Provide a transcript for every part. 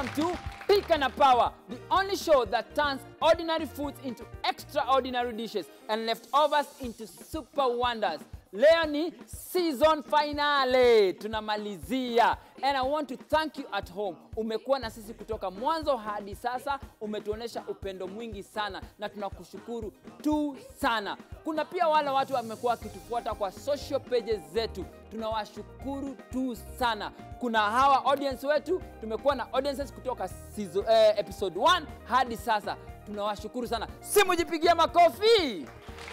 to Pika na Power, the only show that turns ordinary foods into extraordinary dishes and leftovers into super wonders. Leo ni season finale, tunamalizia. And I want to thank you at home. Umekuwa na sisi kutoka mwanzo hadi sasa, umetuonesha upendo mwingi sana na tunakushukuru tu sana. Kuna pia wale watu wamekuwa wakitufuata kwa social pages zetu, tunawashukuru tu sana. Kuna hawa audience wetu, tumekuwa na audiences kutoka season, eh, episode 1 hadi sasa, tunawashukuru sana. Simujipigia makofi.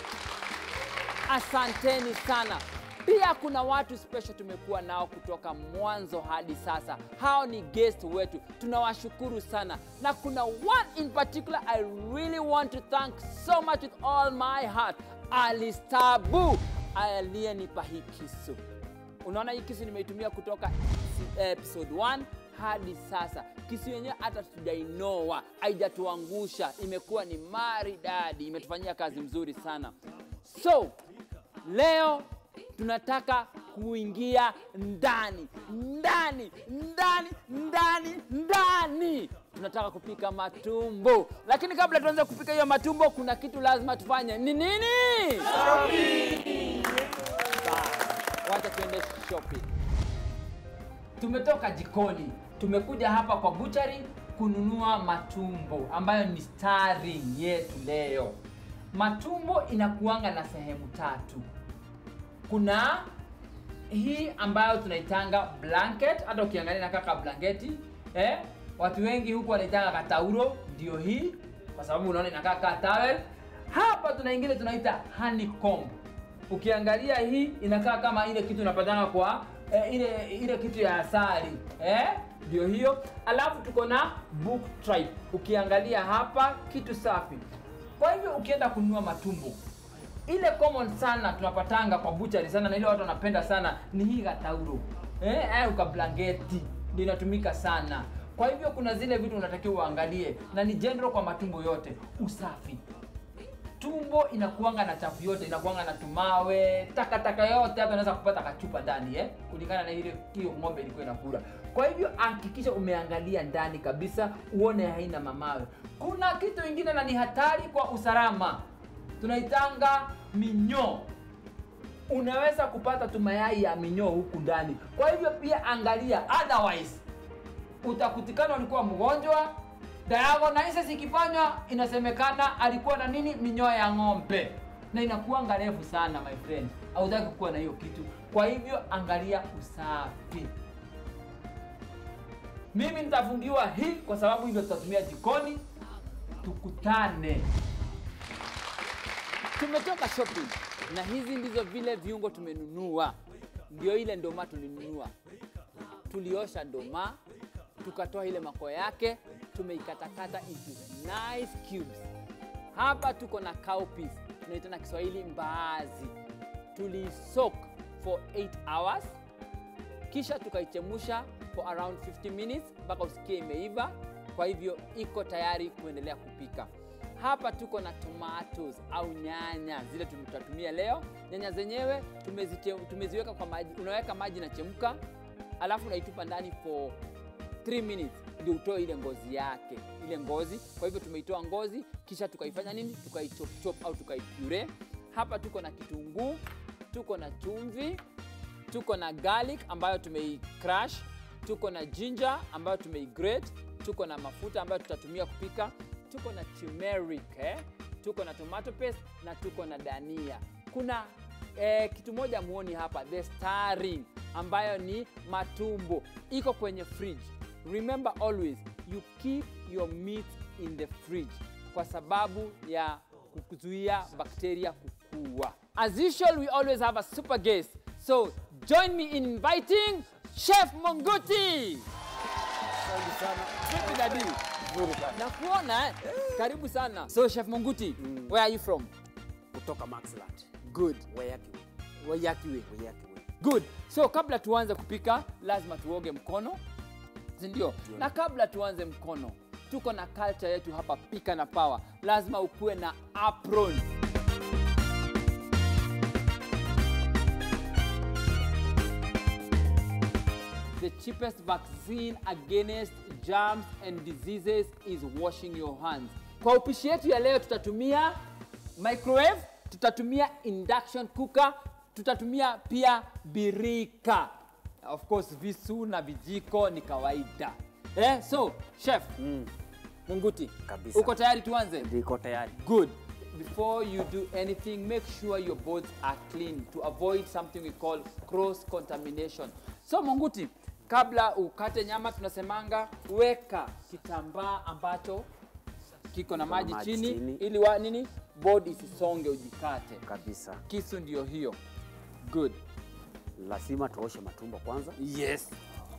Asanteni sana. Pia kuna watu special tumekuwa nao kutoka mwanzo hadi sasa. Hao ni guest wetu, tunawashukuru sana, na kuna one in particular I really want to thank so much with all my heart, Alistabu aliyenipa hii kisu. Unaona hii kisu nimeitumia kutoka si- episode 1 hadi sasa. Kisu yenyewe hata tujainoa, haijatuangusha, imekuwa ni maridadi, imetufanyia kazi mzuri sana. So leo tunataka kuingia ndani ndani ndani ndani ndani tunataka kupika matumbo lakini kabla tuanze kupika hiyo matumbo kuna kitu lazima tufanye ni nini Sawa. wacha tuende shopping tumetoka jikoni tumekuja hapa kwa buchari kununua matumbo ambayo ni starring yetu leo matumbo inakuanga na sehemu tatu kuna hii ambayo tunaitanga blanket hata ukiangalia na kaka blanketi eh? watu wengi huku wanaitanga katauro ndio hii kwa sababu unaona inakaa kaa towel hapa tuna ingine tunaita honeycomb ukiangalia hii inakaa kama ile kitu unapatanga kwa eh, ile ile kitu ya asali eh? ndio hiyo alafu tuko na book tribe ukiangalia hapa kitu safi kwa hivyo ukienda kununua matumbo ile common sana tunapatanga kwa buchari sana na ile watu wanapenda sana ni hii gatauro eh, au kablangeti ndio inatumika sana kwa hivyo kuna zile vitu unatakiwa uangalie na ni general kwa matumbo yote usafi tumbo inakuanga na chafu yote inakuanga na tumawe takataka yote hata unaweza kupata kachupa ndani eh? kulingana na ile hiyo ng'ombe ilikuwa inakula kwa hivyo hakikisha umeangalia ndani kabisa uone haina mamawe kuna kitu ingine na ni hatari kwa usalama tunaitanga minyoo unaweza kupata tumayai ya minyoo huku ndani kwa hivyo pia angalia otherwise utakutikana ulikuwa mgonjwa diagnosis ikifanywa inasemekana alikuwa na nini minyoo ya ng'ombe na inakuanga refu sana my friend hautaki kuwa na hiyo kitu kwa hivyo angalia usafi mimi nitafungiwa hii kwa sababu hivyo tutatumia jikoni tukutane tumetoka shopping na hizi ndizo vile viungo tumenunua ndio ile ndoma tulinunua tuliosha ndoma tukatoa ile mako yake tumeikatakata into nice cubes hapa tuko na cowpeas tunaita na kiswahili mbaazi tulisoak for 8 hours kisha tukaichemusha for around 50 minutes mpaka usikie imeiva kwa hivyo iko tayari kuendelea kupika hapa tuko na tomatoes au nyanya zile tutatumia leo nyanya zenyewe tumezite- tumeziweka kwa maji unaweka maji nachemka alafu unaitupa ndani for 3 minutes ndio utoe ile ngozi yake ile ngozi kwa hivyo tumeitoa ngozi kisha tukaifanya nini tukaichopchop au tukaipure hapa tuko na kitunguu tuko na chumvi tuko na garlic ambayo tumeicrush tuko na ginger ambayo tumeigrate tuko na mafuta ambayo tutatumia kupika tuko na turmeric eh? tuko na tomato paste na tuko na dania kuna eh, kitu moja muoni hapa the starring ambayo ni matumbo iko kwenye fridge remember always you keep your meat in the fridge kwa sababu ya kuzuia bakteria kukua as usual we always have a super guest so join me in inviting chef monguti Asante sana. Vipi dadi Nzuri sana. na kuona eh? karibu sana so chef monguti where are you from Kutoka Maxland. good Wayaki. wayakiwe Wayaki. good so kabla tuanze kupika lazima tuoge mkono sindio na kabla tuanze mkono tuko na culture yetu hapa pika na power lazima ukuwe na apron the the cheapest vaccine against germs and diseases is washing your hands. Kwa upishi yetu ya leo tutatumia microwave, tutatumia induction cooker, tutatumia pia birika. Of course visu na vijiko ni kawaida. Eh, so chef Mm. Munguti, Kabisa. uko tayari tuanze? Niko tayari. Good. Before you do anything, make sure your boards are clean to avoid something we call cross contamination. So Munguti, kabla ukate nyama tunasemanga weka kitambaa ambacho kiko na maji, maji chini, chini. ili wa nini board isisonge ujikate. Kabisa. Kisu ndio hiyo. Good. Lazima tuoshe matumbo kwanza. Yes.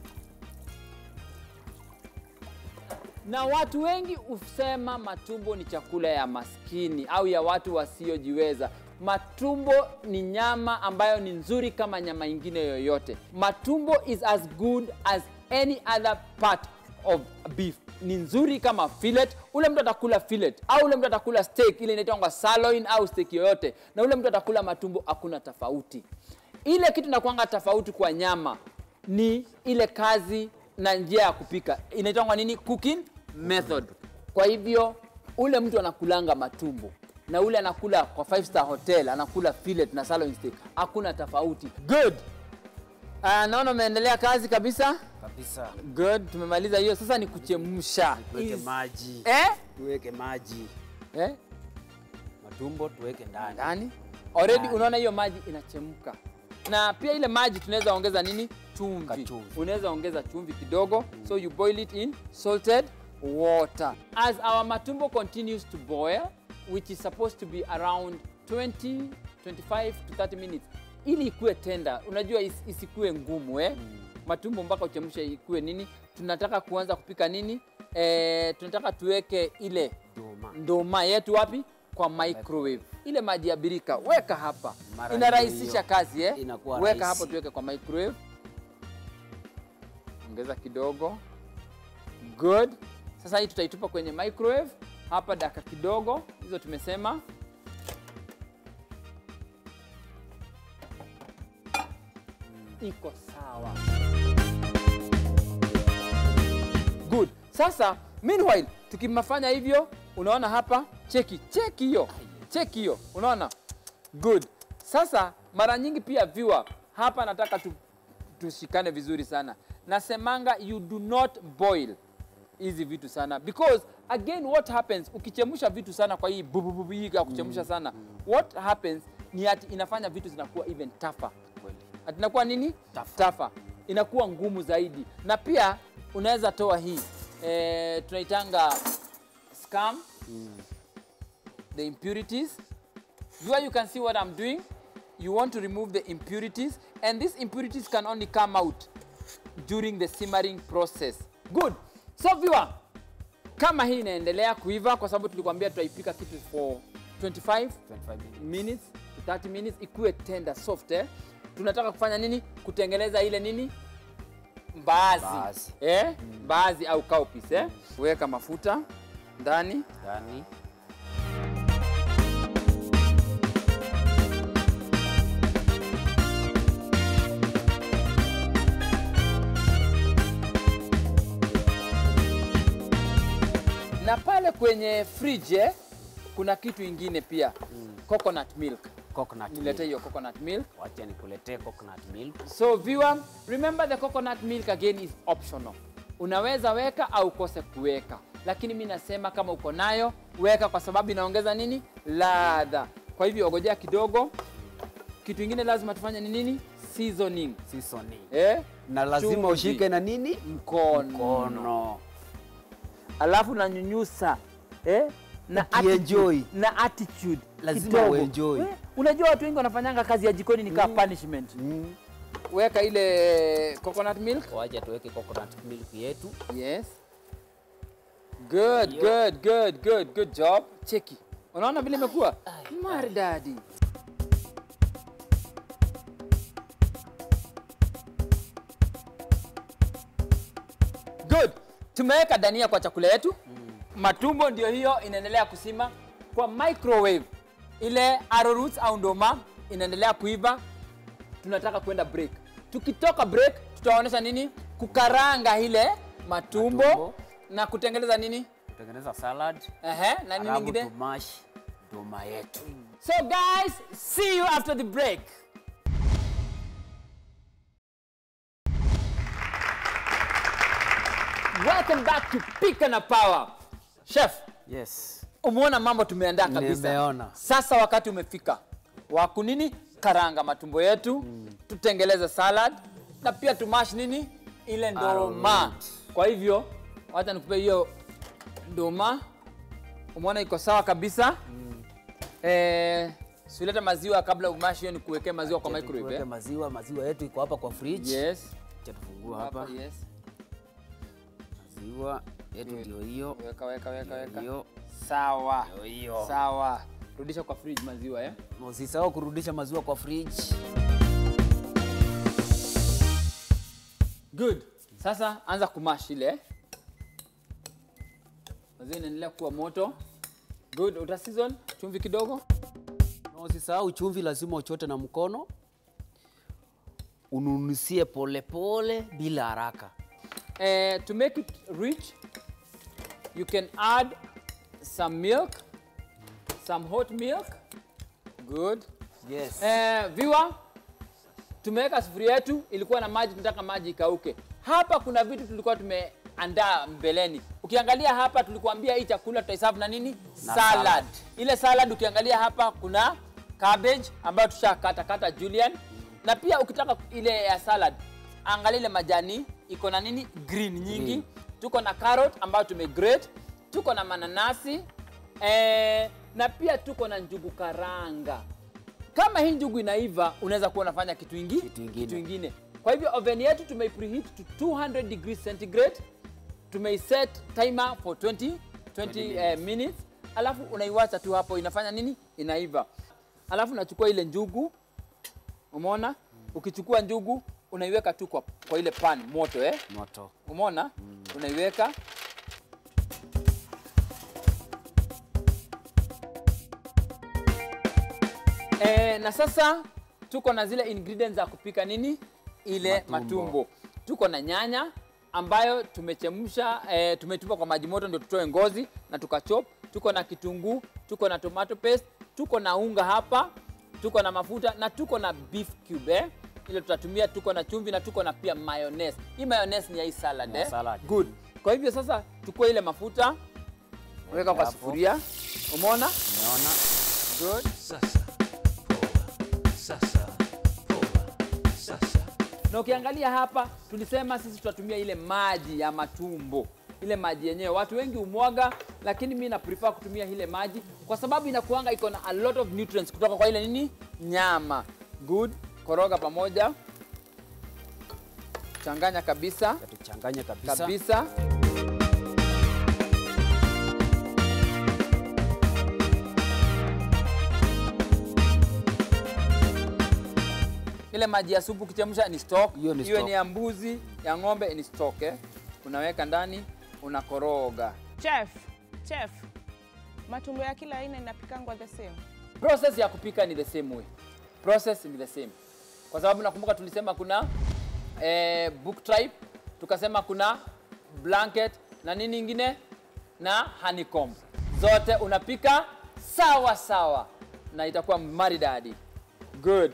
Na watu wengi husema matumbo ni chakula ya maskini au ya watu wasiojiweza. Matumbo ni nyama ambayo ni nzuri kama nyama ingine yoyote. Matumbo is as good as any other part of beef. Ni nzuri kama fillet. Ule mtu atakula fillet au ule mtu atakula steak ile inaitwa sirloin au steak yoyote, na ule mtu atakula matumbo, hakuna tofauti. Ile kitu inakuanga tofauti kwa nyama ni ile kazi na njia ya kupika inaitwa nini cooking method kwa hivyo ule mtu anakulanga matumbo na ule anakula kwa five star hotel anakula fillet na sirloin steak hakuna tofauti good uh, naona umeendelea kazi kabisa Kabisa. good tumemaliza hiyo sasa ni kuchemsha Tuweke Is- maji. eh? Tuweke maji. Eh? Matumbo tuweke ndani. ndani already Ndani. unaona hiyo maji inachemka na pia ile maji tunaweza ongeza nini chumvi Kachumvi. unaweza ongeza chumvi kidogo so you boil it in salted water as our matumbo continues to boil which is supposed to be around 20 25 to 30 minutes ili ikuwe tenda unajua is, isikue ngumu eh? matumbo mpaka uchemshe ikuwe nini tunataka kuanza kupika nini eh, tunataka tuweke ile Duma. ndoma yetu wapi kwa microwave ile maji ya birika weka hapa Mara inarahisisha hiyo kazi eh? inakuwa weka rahisi. hapo tuweke kwa microwave ongeza kidogo good sasa hii tutaitupa kwenye microwave hapa dakika kidogo hizo tumesema iko sawa good sasa meanwhile tukimafanya hivyo unaona hapa cheki cheki hiyo cheki hiyo unaona good sasa mara nyingi pia viewer hapa nataka tu, tushikane vizuri sana nasemanga you do not boil hizi vitu sana because again what happens ukichemsha vitu sana kwa hii bubububu hii ya kuchemsha sana what happens ni ati inafanya vitu zinakuwa even tougher Kweli. ati inakuwa nini Tougher. tafa inakuwa ngumu zaidi na pia unaweza toa hii e, tunaitanga scam the impurities here you can see what i'm doing you want to remove the impurities and these impurities can only come out during the simmering process good so viewer kama hii inaendelea kuiva kwa sababu tulikwambia tutaipika kitu for 25 25 minutes. minutes to 30 minutes ikuwe tender soft eh? tunataka kufanya nini kutengeneza ile nini mbaazi Mbaazi. eh? mbaazi au cowpeas eh? weka mafuta ndani Ndani. na pale kwenye fridge eh, kuna kitu ingine pia coconut milk Coconut nilete milk. hiyo coconut milk Wacha nikuletee coconut milk. so viewer remember the coconut milk again is optional unaweza weka au ukose kuweka lakini mi nasema kama uko nayo weka kwa sababu inaongeza nini ladha kwa hivyo ogojea kidogo kitu ingine lazima tufanye ni nini seasoning Seasoning. eh? Na lazima Chumvi. ushike na nini? mkono Mkono. alafu nanyunyusa eh? na Ukienjoy. attitude, na attitude Lazima kidogo. uenjoy. Eh? unajua watu wengi wanafanyanga kazi ya jikoni ni kama punishment Mm. weka ile coconut milk Wacha tuweke coconut milk yetu. Yes. Good, good, good, good, good job. Cheki. Unaona vile imekuwa? Maridadi. Good. Tumeweka dania kwa chakula yetu. Matumbo ndio hiyo inaendelea kusima kwa microwave. Ile arrowroot au ndoma inaendelea kuiva tunataka kwenda break. Tukitoka break, tutaonyesha nini kukaranga ile matumbo, Matumbo. na kutengeneza nini Kutengeneza salad. Ehe, na nini Alafu ingine tumash doma yetu. so guys see you after the break welcome back to Pika na Power chef Yes. umeona mambo tumeandaa kabisa Nimeona. sasa wakati umefika wa kunini karanga matumbo yetu tutengeleze salad na pia tumash nini ile ndoma Alright. kwa hivyo wacha nikupe hiyo ndoma umeona iko sawa kabisa eh, siuleta maziwa kabla umash hiyo nikuwekee maziwa kwa microwave Tuweke eh? maziwa, maziwa yetu iko hapa kwa fridge. yes Acha tufungue hapa. hapa yes Maziwa yetu ndio hiyo. weka weka weka weka Hiyo. sawa Ndio hiyo. sawa rudisha kwa fridge maziwa eh Na Usisahau kurudisha maziwa kwa fridge. Good. Sasa anza kumash ile. Maziwa inaendelea kuwa moto. Good. Uta season chumvi kidogo. Na usisahau chumvi lazima uchote na mkono. Ununusie polepole bila haraka. Eh, to make it rich, you can add some milk, some hot milk. Good. Yes. Eh, viewer, tumeweka sufuria yetu ilikuwa na maji, tunataka maji ikauke. Hapa kuna vitu tulikuwa tumeandaa mbeleni. Ukiangalia hapa tulikuambia hii chakula tutaiserve na nini? Na salad. salad. Ile salad ukiangalia hapa kuna cabbage ambayo tushakata kata julian, na pia ukitaka ile ya salad angalia ile majani iko na nini? Green nyingi. Green. Tuko na carrot ambayo tumegrate, tuko na mananasi eh, na pia tuko na njugu karanga kama hii njugu inaiva unaweza kuwa unafanya kitu ingi Kitu ingine. kitu ingine kwa hivyo oven yetu tumeipreheat to 200 degrees centigrade tumeiset timer for 20 20, 20 eh, minutes alafu unaiwacha tu hapo inafanya nini inaiva alafu unachukua ile njugu umeona ukichukua njugu unaiweka tu kwa, kwa ile pan moto eh Moto. umeona unaiweka e, na sasa tuko na zile ingredients za kupika nini ile matumbo, Matumbo. tuko na nyanya ambayo tumechemsha e, tumetupa kwa maji moto ndio tutoe ngozi na tukachop tuko na kitunguu tuko na tomato paste tuko na unga hapa tuko na mafuta na tuko na beef cube eh? ile tutatumia tuko na chumvi na tuko na pia mayonnaise hii mayonnaise ni ya hii salad, Ya eh? salad. good kwa hivyo sasa chukua ile mafuta weka kwa hapo. sufuria umeona Umeona? good Sasa poa, sasa poa, sasa na ukiangalia hapa tulisema sisi tutatumia ile maji ya matumbo ile maji yenyewe watu wengi umwaga lakini mi na prefer kutumia ile maji kwa sababu inakuanga iko na a lot of nutrients kutoka kwa ile nini nyama good koroga pamoja changanya kabisa Tuchanganye kabisa. kabisa ile maji ya supu ukichemsha ni stock Hiyo ni iwe stock. ni ya mbuzi ya ng'ombe ni stock eh? unaweka ndani unakoroga Chef, chef, matumbo ya kila aina inapikangwa the same. process ya kupika ni the same way process ni the same kwa sababu nakumbuka tulisema kuna eh, book tripe tukasema kuna blanket na nini ingine na honeycomb zote unapika sawa sawa na itakuwa maridadi good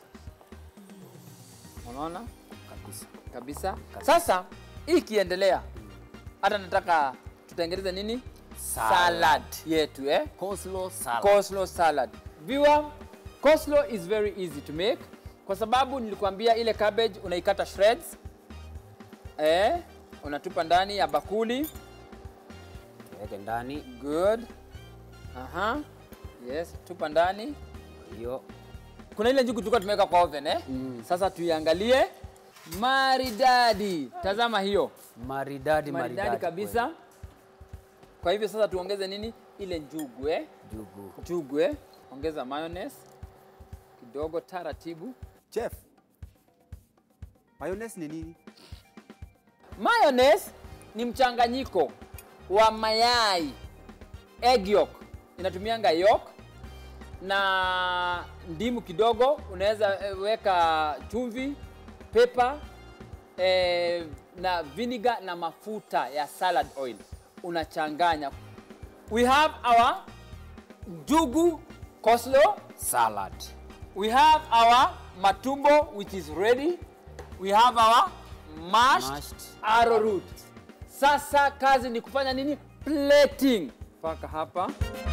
unaona Kabisa. kabisa sasa hii ikiendelea hata nataka tutengeneze nini Salad. salad yetu eh? Coleslaw salad. coleslaw salad. Viewer, coleslaw is very easy to make kwa sababu nilikwambia ile cabbage unaikata shreds eh, unatupa ndani ya bakuli. Weke ndani Good. Aha. Yes, tupa ndani. hiyo. Kuna ile njugu tulikuwa tumeweka kwa oven eh? Mm. Sasa tuiangalie. Maridadi. Tazama hiyo. Maridadi, Maridadi kabisa. Kwa hivyo sasa tuongeze nini? Ile njugu eh? kweli. Jugu. Njugu eh? Ongeza mayonnaise kidogo taratibu. Chef, mayonnaise ni nini? Mayonnaise ni mchanganyiko wa mayai, egg yolk, inatumianga yolk na ndimu kidogo. Unaweza eh, weka chumvi, pepper eh, na vinegar na mafuta ya salad oil unachanganya we have our njugu coleslaw salad we have our matumbo which is ready we have our mashed, Mashed arrowroot sasa kazi ni kufanya nini plating mpaka hapa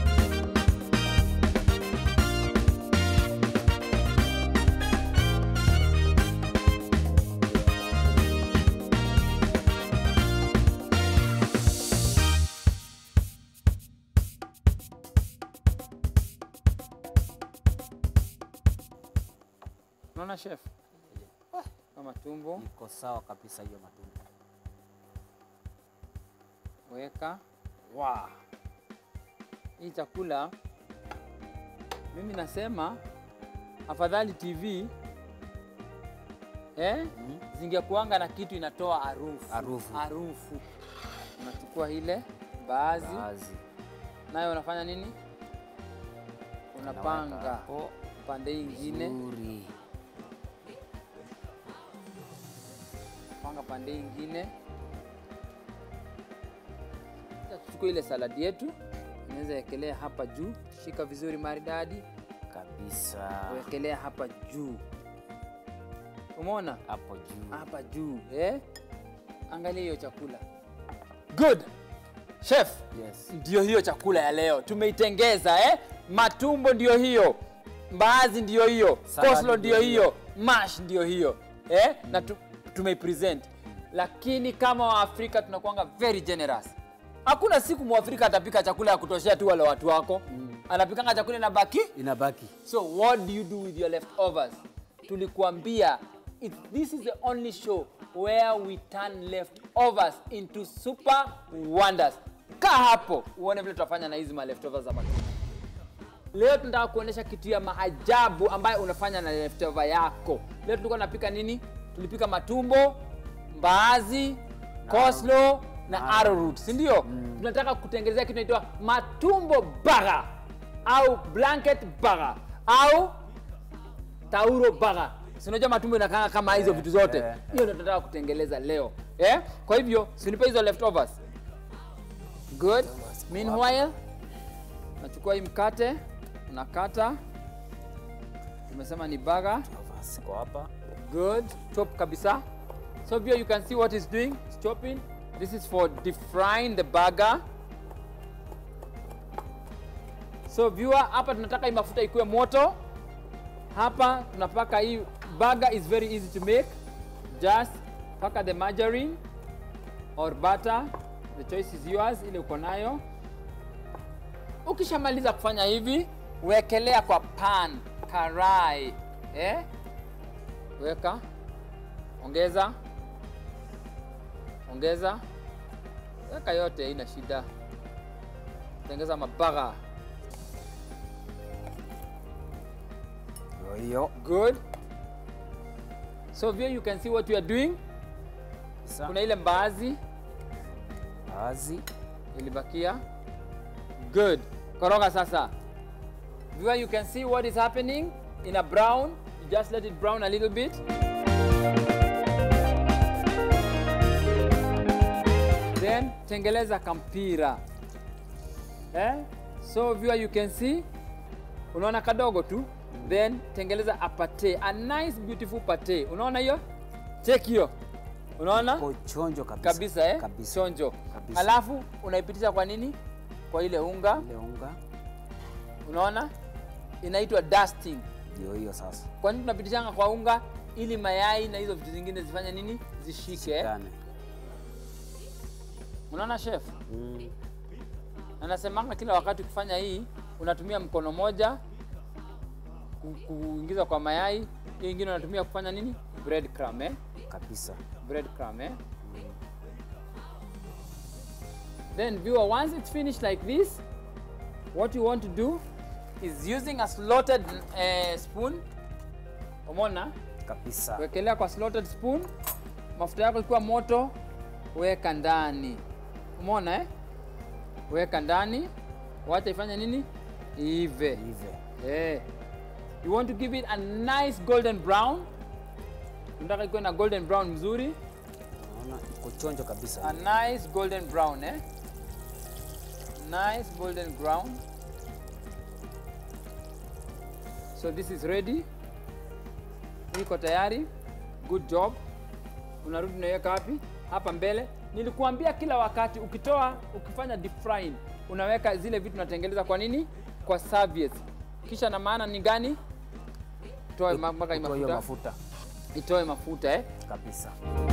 unaona chef kama tumbo iko sawa kabisa hiyo matumbo weka wa hii chakula mimi nasema afadhali tv eh? Mhm. zingekuanga na kitu inatoa harufu Harufu. harufu unachukua ile baadhi Baadhi. nayo unafanya nini Unaweka unapanga hapo pande hii ingine vizuri. panga pande hii ingine Sasa tuchukue ile saladi yetu unaweza wekelea hapa juu shika vizuri maridadi kabisa wekelea hapa juu umeona hapo juu hapa juu eh? angalia hiyo chakula good chef yes. ndio hiyo chakula ya leo tumeitengeza eh? matumbo ndio hiyo mbaazi ndio hiyo Salad koslo ndio ndio hiyo mash ndio hiyo eh? na tu, tumeipresent lakini kama waafrika tunakuanga very generous hakuna siku mwafrika atapika chakula ya kutoshea tu wale watu wako mm. anapikanga chakula na baki inabaki So what do you do with your leftovers? Tulikuambia it, this is the only show where we turn leftovers into super wonders. Kaa hapo uone vile tutafanya na hizi ma leftovers za matunda. Leo tunataka kuonyesha kitu ya maajabu ambayo unafanya na leftover yako. Leo tulikuwa tunapika nini? Tulipika matumbo, mbaazi, coleslaw na arrowroot, si ndio? Tunataka kutengenezea kitu inaitwa matumbo burger au blanket burger au tauro burger. Si unajua matumbo inakanga kama hizo vitu zote. eh, Hiyo ndio tunataka kutengeleza leo. Eh? Kwa hivyo, sinipe hizo leftovers. Good. Meanwhile, nachukua hii mkate, unakata. Tumesema ni burger. siko hapa Good. Chop kabisa. So here you can see what it's doing. It's chopping. This is for deep frying the burger. So viewer, hapa tunataka hii mafuta ikuwe moto. Hapa tunapaka hii burger is very easy to make. Just paka the margarine or butter. The choice is yours, ile uko nayo. Ukishamaliza kufanya hivi, wekelea kwa pan, karai. Eh? weka ongeza ongeza weka yote haina shida tengeza mabaga ndio hiyo good so here you can see what you are doing Sasa, kuna ile mbaazi baadhi ilibakia good koroga sasa Viewer, you can see what is happening in a brown you just let it brown a little bit then tengeleza kampira eh? so viewer, you can see unaona kadogo tu then tengeleza a pate a nice beautiful pate unaona hiyo check hiyo unaona Iko chonjo kabisa kabisa eh? kabisa chonjo Kabisa. alafu unaipitisha kwa nini kwa ile unga ile unga unaona inaitwa dusting ndio hiyo sasa kwa nini tunapitishanga kwa unga ili mayai na hizo vitu zingine zifanye nini zishike eh? Shikane. unaona chef mm. na nasemanga kila wakati ukifanya hii unatumia mkono moja ku- kuingiza kwa mayai hiyo ingine unatumia kufanya nini bread crumb, eh? kabisa bread crumb, eh? Then viewer, once it's finished like this, what you want to do is using a slotted uh, spoon. Umeona? kabisa Wekelea kwa slotted spoon. Mafuta yako ikiwa moto, weka ndani. Umeona eh? Weka ndani. Wacha ifanye nini? Ive. hivi Eh. You want to give it a nice golden brown. Unataka ikuwe na golden brown mzuri. Naona iko chonjo kabisa. a nice golden brown eh? nice golden brown so this is ready iko tayari good job unarudi unaiweka wapi hapa mbele nilikuambia kila wakati ukitoa ukifanya deep frying unaweka zile vitu unatengeneza kwa nini kwa serviettes kisha na maana ni gani toa ma- mpaka hii Itoe hiyo mafuta mafuta itoe mafuta eh kabisa.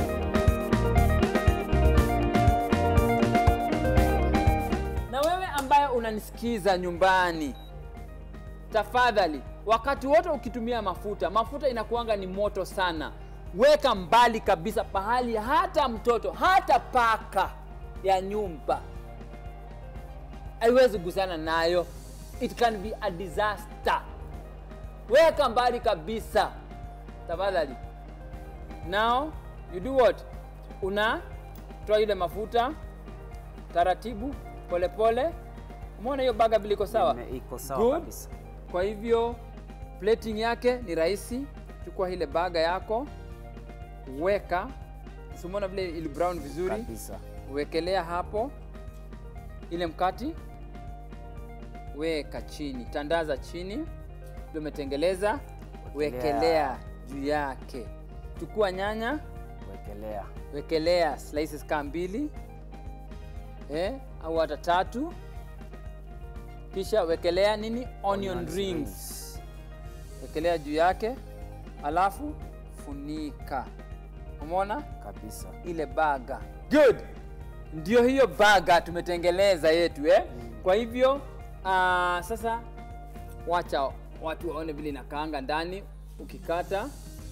na wewe ambaye unanisikiza nyumbani tafadhali wakati wote ukitumia mafuta mafuta inakuanga ni moto sana weka mbali kabisa pahali hata mtoto hata paka ya nyumba haiwezi gusana nayo it can be a disaster weka mbali kabisa tafadhali now you do what una toa ile mafuta taratibu polepole umeona hiyo baga vile iko sawa Ime- Iko sawa Good. kabisa. kwa hivyo plating yake ni rahisi chukua ile baga yako weka simuona vile ili brown vizuri Kabisa. wekelea hapo ile mkati weka chini tandaza chini ndio umetengeleza Wekelea. wekelea juu yake chukua nyanya Wekelea. wekelea slices kaa mbili eh, au hata tatu kisha wekelea nini onion, Onion rings wekelea juu yake alafu funika umeona Kabisa. ile baga good ndio hiyo baga tumetengeleza yetu eh? kwa hivyo uh, sasa wacha watu waone vile inakaanga ndani ukikata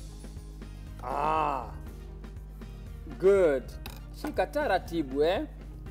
ah. good shika taratibu eh?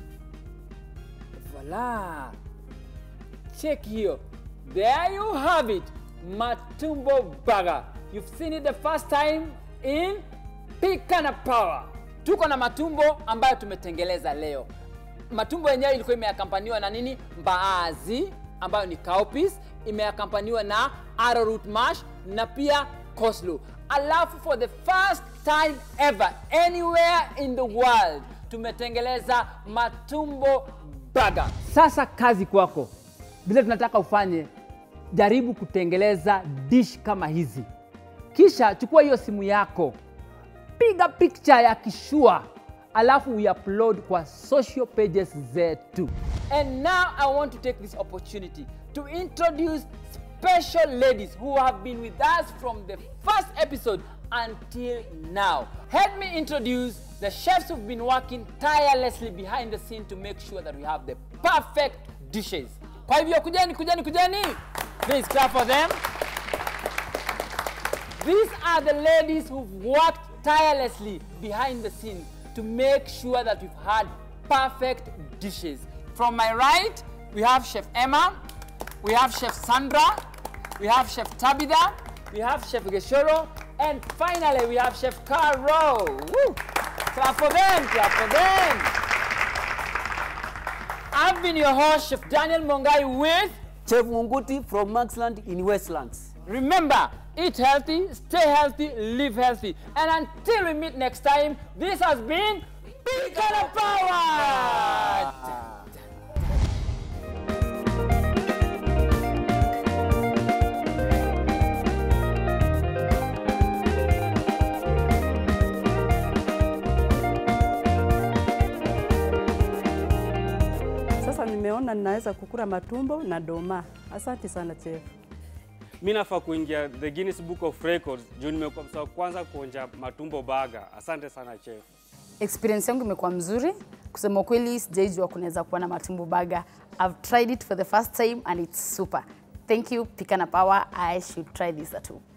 voila check hiyo there you have it matumbo burger you've seen it the first time in pikana power tuko na matumbo ambayo tumetengeleza leo matumbo yenyewe ilikuwa imeakampaniwa na nini mbaazi ambayo ni cowpeas imeakampaniwa na arrowroot mash na pia coleslaw alafu for the first time ever anywhere in the world tumetengeleza matumbo burger sasa kazi kwako vile tunataka ufanye jaribu kutengeleza dish kama hizi kisha chukua hiyo simu yako piga picture ya kishua alafu uiupload kwa social pages zetu and now i want to take this opportunity to introduce special ladies who have been with us from the first episode until now help me introduce the chefs who've been working tirelessly behind the scene to make sure that we have the perfect dishes kwa hivyo kujeni kujeni kujeni please clap for them These are the ladies who've worked tirelessly behind the scenes to make sure that we've had perfect dishes. From my right, we have Chef Emma, we have Chef Sandra, we have Chef Tabitha, we have Chef Geshoro, and finally we have Chef Caro. Woo! Clap for them, clap for them. I've been your host, Chef Daniel Mongai with Chef Munguti from Maxland in Westlands. Remember, eat healthy, stay healthy, live healthy. And until we meet next time, this has been Big Power! Sasa nimeona ninaweza kukula matumbo na doma. Asante sana chef. mi nafaa kuingia the Guinness Book of Records juu nimekuwa msa wa kwanza kuonja matumbo baga. Asante sana chef. experience yangu imekuwa mzuri kusema ukweli sijaijua kunaweza kuwa na matumbo baga i've tried it for the first time and it's super thank you pikana power i should try this at home